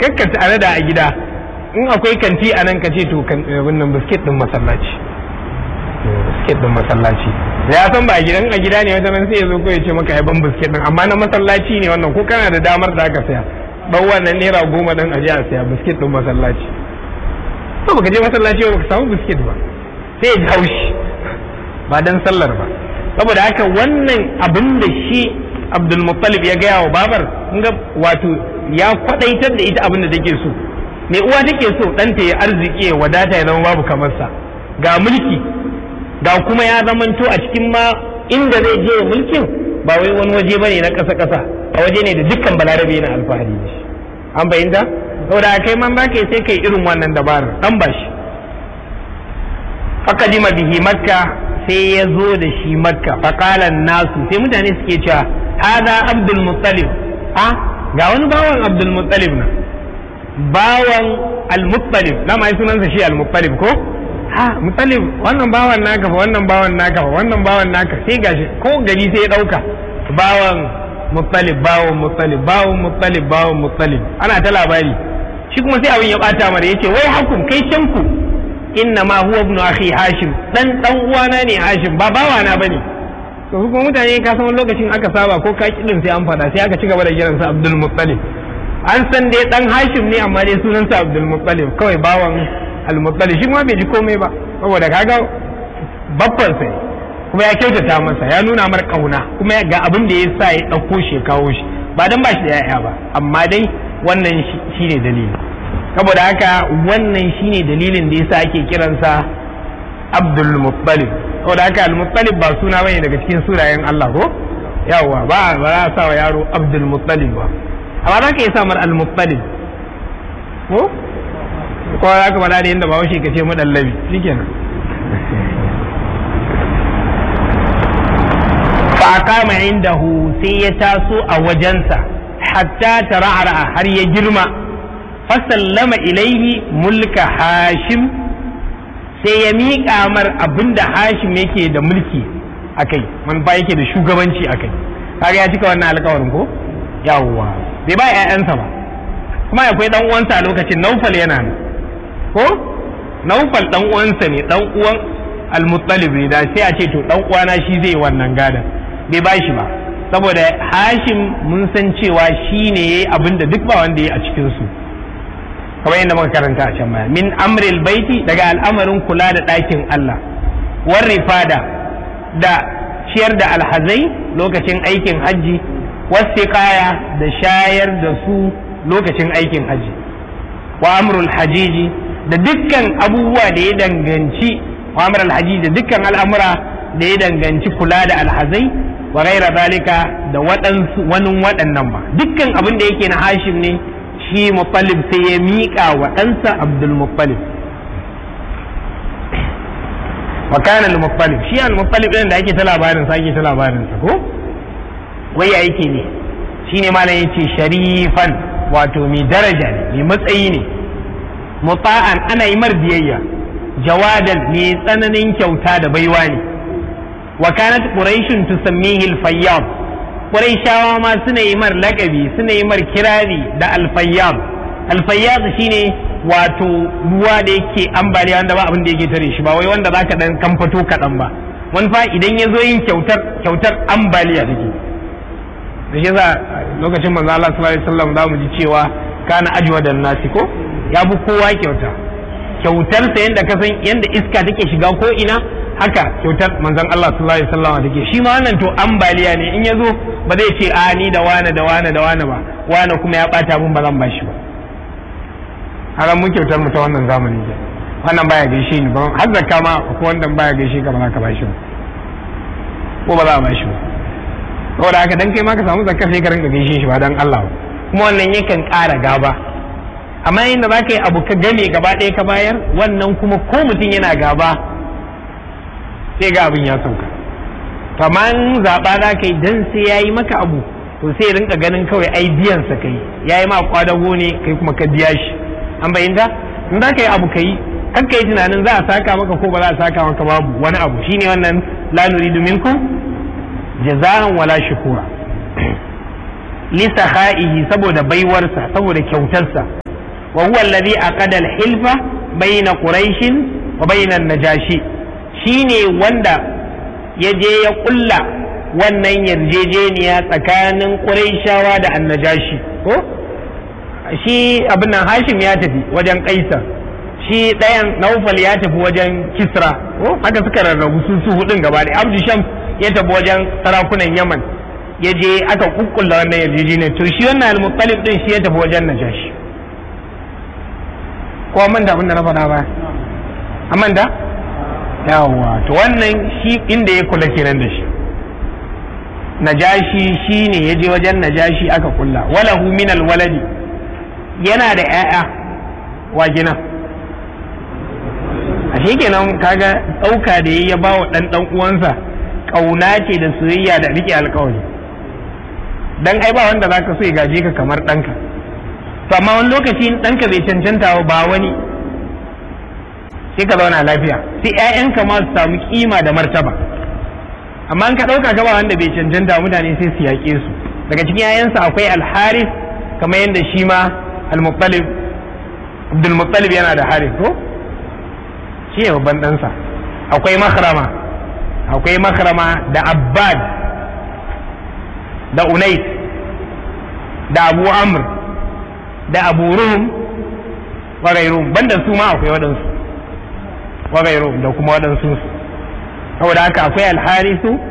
kakka tare da a gida in akwai kanti a nan ka ce to wannan biskit din masallaci biskit din masallaci da ya san ba a gidan a gida ne wata nan sai ya zo ko ya ce maka ai ban biskit din amma na masallaci ne wannan ko kana da damar da aka saya dan wannan naira goma din aje a saya biskit din masallaci to baka je masallaci ba ka samu biskit ba sai ya ji haushi ba dan sallar ba saboda haka wannan abin da shi Abdul Muttalib ya gaya wa babar kun ga wato ya kwadaitar da ita abin da take so me uwa take so ɗanta ya arziki ya wadata ya zama babu kamar sa ga mulki ga kuma ya zamanto a cikin ma inda zai je mulkin ba wai wani waje bane na ƙasa ƙasa a waje ne da dukkan balarabe na alfahari da shi an bayyanta saboda kai man ba kai sai kai irin wannan dabarar dan ba shi fakadima bihi makka sai ya zo da shi makka faqalan nasu sai mutane suke cewa hada abdul muttalib a ga wani bawan abdul muttalib na bawan al-muttalib na mai sunansa shi al-muttalib ko ha muttalib wannan bawan naka fa wannan bawan naka fa wannan bawan naka sai gashi ko gari sai ya dauka bawan muttalib bawan muttalib bawan muttalib bawan muttalib ana ta labari shi kuma sai abin ya bata mara yace wai hakum kai can ku inna ma huwa ibnu akhi hashim dan dan uwana ne hashim ba bawana bane to kuma mutane ka san lokacin aka saba ko ka kidin sai an fada sai aka ci gaba da kiransa abdul muttalib an san dai dan hashim ne amma dai sunansa abdul muttalib kawai bawan al muttalib shi ma bai ji komai ba saboda kaga babban sai kuma ya kyautata masa ya nuna mar kauna kuma ga abin da ya sa ya dauko shi kawo shi ba dan ba shi da yaya ba amma dai wannan shine dalili saboda haka wannan shine dalilin da yasa ake kiransa abdul muttalib saboda haka al muttalib ba suna bane daga cikin sunayen Allah ko yawa ba ba za a sa wa yaro abdul muttalib ba amma za ka yi samar al-muttalib ko ko za ka faɗa da yadda ba washe ka ce mu ɗallabi shikenan fa aqama indahu sai ya taso a wajensa hatta tara'ara har ya girma fa sallama ilaihi mulka hashim sai ya miƙa mar abinda hashim yake da mulki akai man ba yake da shugabanci akai kaga ya cika wannan alƙawarin ko yawwa bai ba ‘ya'yansa ba kuma akwai ɗan uwansa a lokacin naufal yana nan ko naufal ɗan uwansa ne ɗan uwan almuttalib ne da sai a ce to ɗan uwana shi zai wannan gadan bai ba shi ba saboda hashim mun san cewa shi ne ya yi abin da duk ba wanda ya yi a cikinsu kamar yadda muka karanta a can baya min amril baiti daga al'amarin kula da ɗakin Allah war rifada da ciyar da alhazai lokacin aikin hajji wasiƙaya da shayar da su lokacin aikin haji wa amrul hajiji da dukkan abubuwa da ya danganci wa amrul hajiji da dukkan al'amura da ya danganci kula da alhazai wa ghaira zalika da waɗansu wani waɗannan ba dukkan abin da yake na hashim ne shi muttalib sai ya miƙa wa ɗansa abdul muttalib wa kana al-muttalib shi al-muttalib ɗin da ake ta labarin sa ake ta labarin sa ko wai ya yake ne shine malam yace sharifan wato mai daraja ne mai matsayi ne muta'an ana yi mar biyayya jawadan mai tsananin kyauta da baiwa ne wa kanat quraishun tusammihi al-fayyad quraishawa ma suna yi mar lakabi suna yi mar kirari da al-fayyad al-fayyad shine wato ruwa da yake ambaliya wanda ba abin da yake tare shi ba wai wanda zaka dan kamfato kaɗan ba wani fa idan ya zo yin kyautar kyautar ambaliya take da shi yasa lokacin manzo Allah sallallahu alaihi wasallam za mu ji cewa kana ajwadan nasi ko ya bi kowa kyauta kyautar sa yanda ka san yanda iska take shiga ko ina haka kyautar manzon Allah sallallahu alaihi wasallam take shi ma wannan to ambaliya ne in yazo ba zai ce a ni da wane da wane da wane ba wane kuma ya bata mun ba zan bashi ba haran mun kyautar mu ta wannan zamani ke wannan baya gaishe ni ba har zakka ma ko wanda baya gaishe ka ba za ka bashi ba ko ba za a bashi ba saboda haka dan kai ma ka samu zakar sai ka rinka gaishe shi ba dan Allah kuma wannan yakan ƙara gaba amma inda za ka yi abu ka game gaba ɗaya ka bayar wannan kuma ko mutum yana gaba sai ga abin ya sauka to amma in zaɓa za ka yi dan sai ya yi maka abu to sai rinka ganin kawai ai biyan sa kai ya yi ma kwadago ne kai kuma ka biya shi an bayyanta in za ka yi abu ka yi kan ka yi tunanin za a saka maka ko ba za a saka maka babu wani abu shine wannan la nuridu minkum jaza'an wala shukura li saha'ihi saboda baiwarsa saboda kyautarsa wa huwa alladhi aqada al-hilfa bayna quraish wa bayna an-najashi shine wanda ya je ya kulla wannan yarjejeniya tsakanin quraishawa da annajashi ko shi abin nan hashim ya tafi wajen kaisar shi ɗayan naufal ya tafi wajen kisra ko haka suka rarrabu su su hudun gaba da abdu sham ya tafi wajen sarakunan yaman ya je aka kukkulla wannan yarjejeniyar to shi wannan al-muttalib din shi ya tafi wajen najashi ko man da abin da na faɗa ba amman da yawa to wannan shi inda ya kula kenan da shi najashi shine ya je wajen najashi aka kulla walahu min al-waladi yana da 'ya'ya wa gina a kenan kaga ɗauka da ya ba wa ɗan ɗan uwansa ƙauna ce da soyayya da riƙe alƙawari dan ai ba wanda zaka so ya gaje ka kamar ɗanka to amma wani lokaci ɗanka bai cancanta ba wani sai ka zauna lafiya sai ƴaƴanka ma su samu kima da martaba amma in ka ɗauka ka ba wanda bai cancanta mutane sai su yaƙe su daga cikin ƴaƴansa akwai alharis kamar yadda shi ma al-muttalib abdul muttalib yana da haris ko shi ne babban ɗansa akwai makrama akwai makrama da abbad da unais da abu amr da abu rum wagairum banda su ma akwai waɗansu wagairum da kuma waɗansu saboda haka akwai alharisu